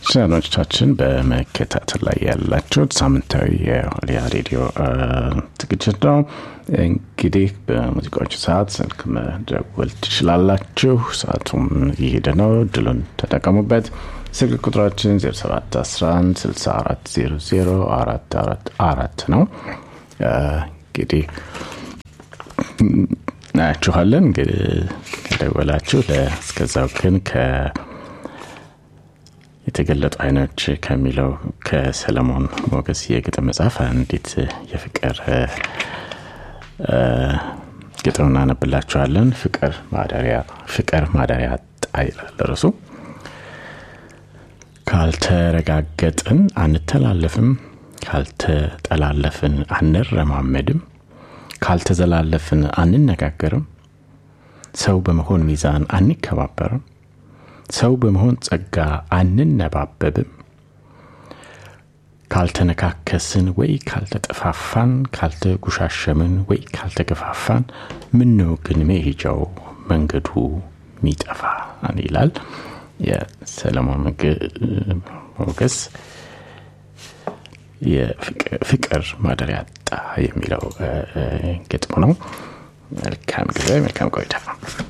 ተመልካቾቻችን አድማጮቻችን በመከታተል ላይ ያላችሁት ሳምንታዊ የኦሊያ ሬዲዮ ዝግጅት ነው። እንግዲህ በሙዚቃዎቹ ሰዓት ስልክ መደወል ትችላላችሁ። ሰዓቱም እየሄደ ነው። ድሉን ተጠቀሙበት። ስልክ ቁጥራችን 0711 6400 444 ነው። እንግዲህ እናያችኋለን። እንግዲህ ከደወላችሁ እስከዛው ግን ከ የተገለጡ አይኖች ከሚለው ከሰለሞን ሞገስ የግጥም መጽሐፍ አንዲት የፍቅር ግጥም እናነብላችኋለን። ፍቅር ማደሪያ ፍቅር ማደሪያ አጣ ይላል ርዕሱ። ካልተረጋገጥን አንተላለፍም፣ ካልተጠላለፍን አንረማመድም፣ ካልተዘላለፍን አንነጋገርም፣ ሰው በመሆን ሚዛን አንከባበርም፣ ሰው በመሆን ጸጋ አንነባበብም፣ ካልተነካከስን ወይ ካልተጠፋፋን፣ ካልተጉሻሸምን ወይ ካልተገፋፋን፣ ምነው ግን መሄጃው መንገዱ ሚጠፋ ይላል የሰለሞን ሞገስ የፍቅር ማደሪያ አጣ የሚለው ግጥሙ ነው። መልካም ጊዜ፣ መልካም ቆይታ።